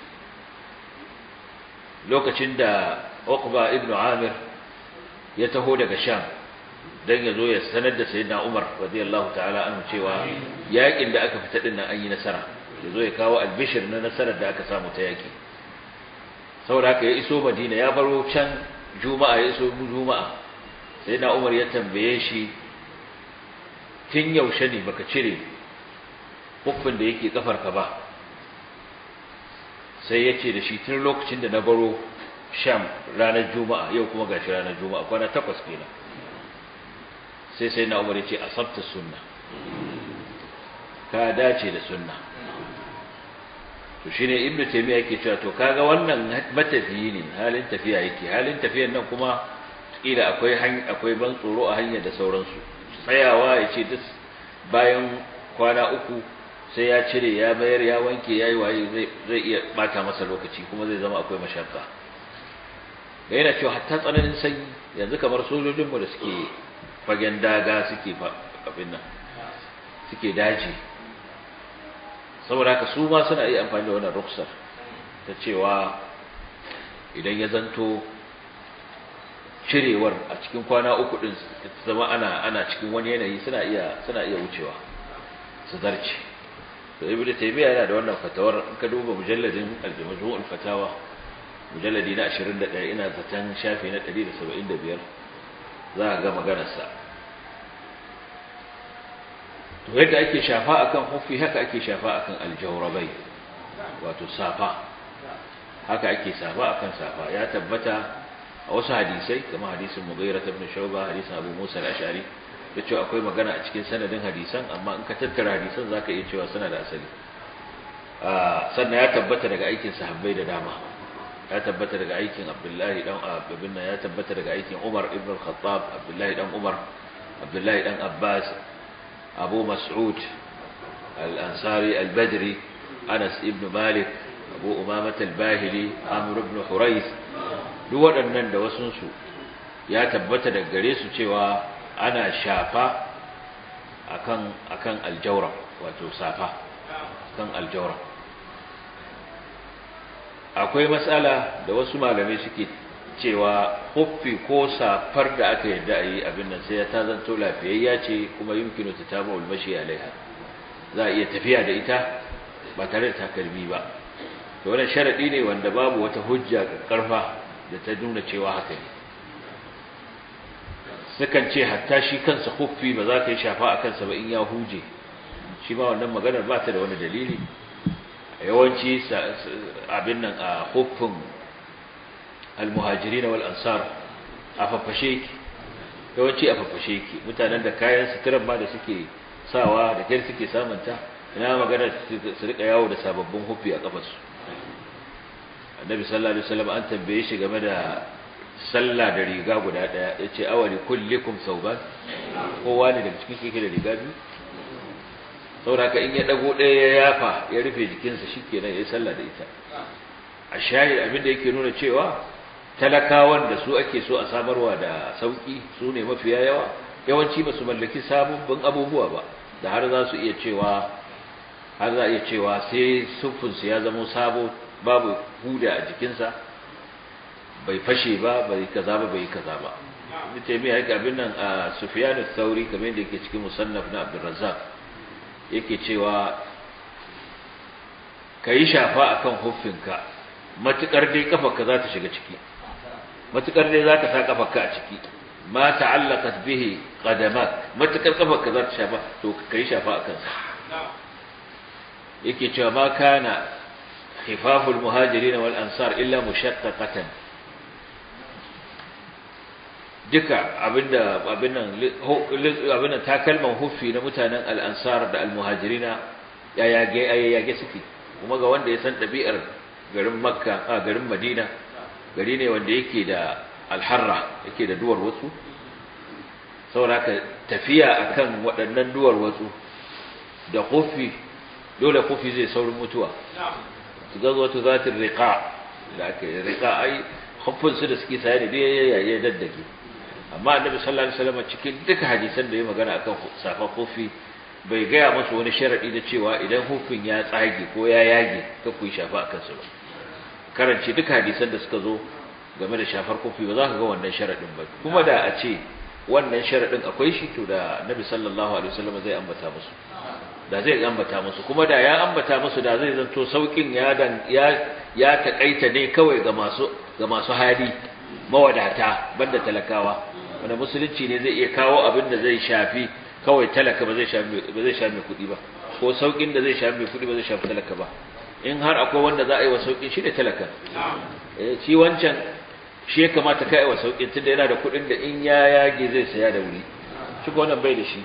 lokacin da Uqbah ibn Amir ya taho daga Sham dan yazo ya sanar da sayyidina Umar radiyallahu ta'ala anhu cewa yakin da aka fita din nan an yi nasara yazo ya kawo albishir na nasarar da aka samu ta yaki saboda haka ya iso Madina ya baro can Juma'a ya iso Juma'a sayyidina Umar ya tambaye shi tun yaushe ne baka cire huffin da yake kafarka ba sai ya ce da shi tun lokacin da na baro sham ranar juma'a yau kuma gashi ranar juma'a kwana takwas kenan sai sai na umar ya ce asabta sunna ka dace da sunna to shine ibnu taymiya yake cewa to kaga wannan matafiyi ne halin tafiya yake halin tafiyan nan kuma kila akwai akwai ban tsoro a hanyar da sauransu tsayawa ya ce duk bayan kwana uku sai ya cire ya bayar ya wanke ya yi waye zai iya bata masa lokaci kuma zai zama akwai mashakka da yana cewa hatta tsananin sanyi yanzu kamar sojojinmu da suke fagen daga suke abin nan suke daji saboda haka su ma suna iya amfani da wannan ruksar ta cewa idan ya zanto cirewar a cikin kwana uku din zama ana ana cikin wani yanayi suna iya suna iya wucewa su zarce to ibnu taymiya yana da wannan fatawar in ka duba mujalladin al-majmu' al-fatawa mujalladi na 21 ina zaton shafi na 175 za ka ga maganar sa to yadda ake shafa akan hufi haka ake shafa akan aljawrabai wato safa haka ake safa akan safa ya tabbata a wasu hadisai kamar hadisin Mughira ibn Shu'ba hadisin Abu Musa al-Ash'ari da cewa akwai magana a cikin sanadin hadisan amma in ka tattara hadisan zaka iya cewa suna da asali sannan ya tabbata daga aikin sahabbai da dama ya tabbata daga aikin Abdullahi dan Abdullah ya tabbata daga aikin Umar ibn al-Khattab Abdullahi dan Umar Abdullahi dan Abbas Abu Mas'ud al-Ansari al-Badri Anas ibn Malik Abu Umamah al-Bahili Amr ibn Hurayth duk waɗannan da wasunsu ya tabbata daga gare su cewa ana shafa akan akan aljawra wato safa kan aljawra akwai matsala da wasu malamai suke cewa huffi ko safar da aka yadda a yi abin nan sai ya ta zanto lafiyayya ce kuma yumkinu ta taba ulmashi alaiha za a iya tafiya da ita ba tare da takalmi ba to wannan sharadi ne wanda babu wata hujja karfa da ta nuna cewa haka ne sukan ce hatta shi kansa huffi ba za ka yi shafa a kansa ba in ya huje shi ma wannan maganar ba ta da wani dalili yawanci abin nan a huffin almuhajiri na wal'ansar a fafashe ki yawanci a fafashe ki mutanen da kayan suturan ma da suke sawa da kyar suke samunta ina magana su rika yawo da sababbin huffi a kafarsu annabi sallallahu alaihi wasallam an tambaye shi game da sallah da riga guda daya yace awali kullikum sauban kowa ne daga cikin kike da riga biyu saboda in ya dago ɗaya ya yafa ya rufe jikinsa shikenan ya yi sallah da ita a shahid abin da yake nuna cewa talakawan da su ake so a samarwa da sauki su ne mafiya yawa yawanci ba su mallaki sababbin abubuwa ba da har za su iya cewa har za a iya cewa sai siffinsu ya zama sabo babu huda a jikinsa bai fashe ba bai kaza ba bai kaza ba ibn taymiya yake abin nan a sufyan ath-thauri kamar yadda yake cikin musannaf na abdurrazzaq yake cewa kai shafa akan huffinka matukar dai kafarka za ta shiga ciki matukar dai za ka sa kafarka a ciki ma ta'allaqat bihi qadamak matukar kafarka za ta shafa to kai shafa akan sa yake cewa ma kana khifaful muhajirin wal ansar illa mushaqqaqatan duka abinda abin nan abin nan takalman huffi na mutanen al ansar da al muhajirina ya yage yage suke kuma ga wanda ya san dabi'ar garin makka a garin madina gari ne wanda yake da alharra yake da duwar wasu saboda tafiya akan waɗannan duwar wasu da kofi dole kofi zai saurin mutuwa su gazo wata zatin riƙa da aka yi riƙa ai su da suke saye da ya ya daddage amma annabi sallallahu alaihi wasallam cikin duka hadisan da ya magana akan safa kofi bai gaya musu wani sharadi da cewa idan hufin ya tsage ko ya yage ka ku shafa akan su ba karanci duka hadisan da suka zo game da shafar kofi ba za ka ga wannan sharadin ba kuma da a ce wannan sharadin akwai shi to da annabi sallallahu alaihi wasallam zai ambata musu da zai ambata musu kuma da ya ambata musu da zai zanto saukin ya dan ya ya takaita ne kawai ga masu ga masu hali mawadata banda talakawa wanda musulunci ne zai iya kawo abin da zai shafi kawai talaka ba zai shafi ba zai shafi kuɗi ba ko saukin da zai shafi kuɗi ba zai shafi talaka ba in har akwai wanda za a yi wa saukin shi ne talaka eh shi wancan shi ya kamata kai wa saukin tunda yana da kuɗin da in ya yage zai saya da wuri shi ko wannan bai da shi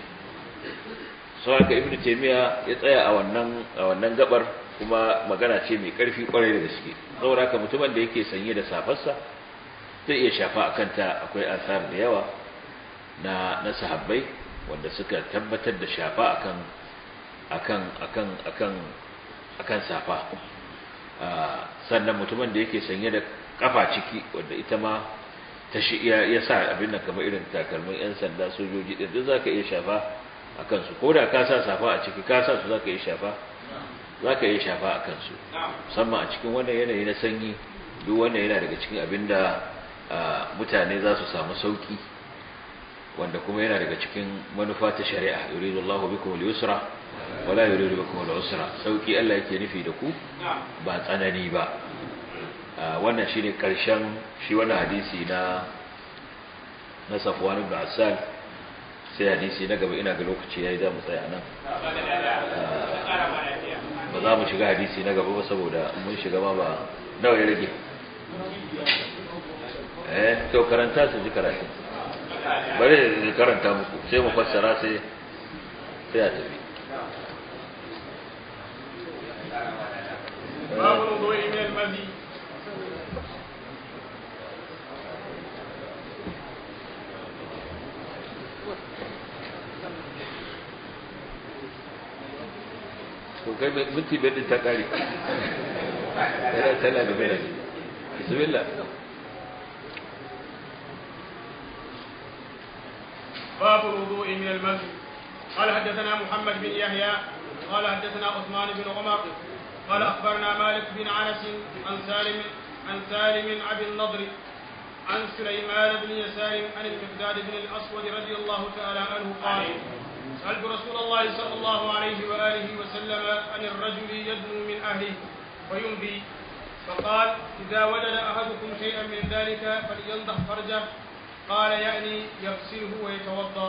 sau haka ibnu taymiya ya tsaya a wannan a wannan gabar kuma magana ce mai karfi kwarai da gaske saboda haka mutumin da yake sanye da safarsa zai iya shafa akan ta akwai asar da yawa na na sahabbai wanda suka tabbatar da shafa akan akan akan akan akan safa sannan mutumin da yake sanye da kafa ciki wanda ita ma ta shi ya sa abin nan kamar irin takalmin yan sanda sojoji din duk zaka iya shafa a kansu ko da ka sa safa a ciki ka sa su za ka yi shafa za ka yi shafa a kansu musamman a cikin wannan yanayi na sanyi duk wannan yana daga cikin abin da mutane za su samu sauki wanda kuma yana daga cikin manufa ta shari'a yuridu Allahu bikum al-yusra wala yuridu bikum al-usra sauki Allah yake nufi da ku ba tsanani ba wannan shine karshen shi wannan hadisi na na Safwan ibn Asal sai hadisi na gaba ina ga lokaci yayi za mu tsaya nan ba za mu shiga hadisi na gaba ba saboda mun shiga ma ba nawa ya rage eh to karanta su ji karatu bari da karanta muku sai mu fassara sai sai a tafi باب الوضوء من المذي to kai minti biyar din ta kare tana tana da biyar bismillah باب الوضوء من المذي قال حدثنا محمد بن يحيى قال حدثنا عثمان بن عمر قال اخبرنا مالك بن انس عن سالم عن سالم ابي النضر عن سليمان بن يسار عن المقداد بن الاسود رضي الله تعالى عنه قال سألت رسول الله صلى الله عليه وآله وسلم عن الرجل يدنو من أهله ويمضي فقال إذا وجد أحدكم شيئا من ذلك فلينضح فرجه قال يعني يغسله ويتوضأ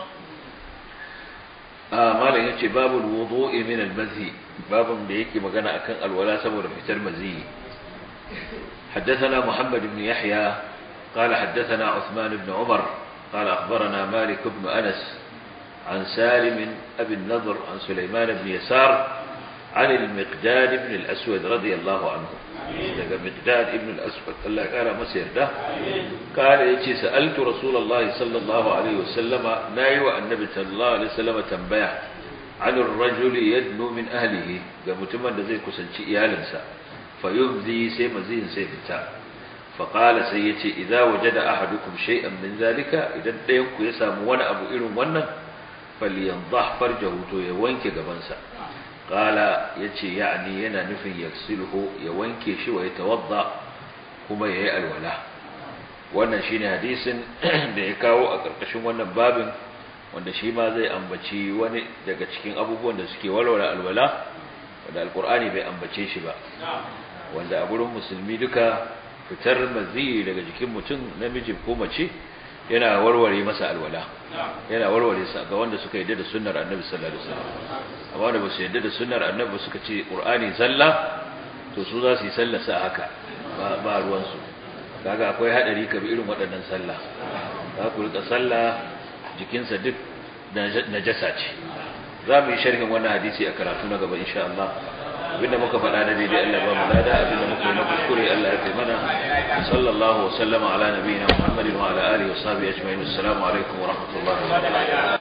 آه ما يجي باب الوضوء من المزي باب da yake magana akan alwala saboda fitar mazi حدثنا محمد بن يحيى قال حدثنا عثمان بن عمر قال أخبرنا مالك بن أنس عن سالم أبي النضر عن سليمان بن يسار عن المقداد بن الأسود رضي الله عنه daga مقداد بن الأسود الله قال مسير ده قال يتي سألت رسول الله صلى الله عليه وسلم نايو النبي صلى الله عليه وسلم تنبيه عن الرجل يدنو من أهله قمتما لذي كسنشي إيالنسا فيبذي سيمزين سيفتا فقال سيتي إذا وجد أحدكم شيئا من ذلك إذا ينكو يسام وانا أبو إلو وانا فلينضح فرجه تو يوينك قبنسا قال يتي يعني ينا نفي يغسله يوينك شي ويتوضأ كما يهي الولا wannan shine hadisin da ya kawo a ƙarƙashin wannan babin wanda shi ma zai ambaci wani daga cikin abubuwan da suke walwala alwala wanda alkur'ani bai ambace shi ba wanda a gurin musulmi duka fitar mazi daga jikin mutum namiji ko mace yana warware masa alwala yana warware sa ga wanda suka yadda da sunnar annabi sallallahu alaihi wasallam amma wanda ba su yadda da sunnar annabi suka ce qur'ani zalla to su za su yi sallah sa haka ba ba ruwan su kaga akwai hadari ka bi irin waɗannan sallah za ku rika sallah jikinsa duk najasa ce za mu yi sharhin wannan hadisi a karatu na gaba insha Allah abinda muka faɗa na daidai Allah ba mu lada abinda muka yi na kuskure Allah ya kai mana sallallahu wa sallama ala nabiyina Muhammadin wa ala alihi wa sahbihi ajma'in assalamu alaikum wa rahmatullahi wa barakatuh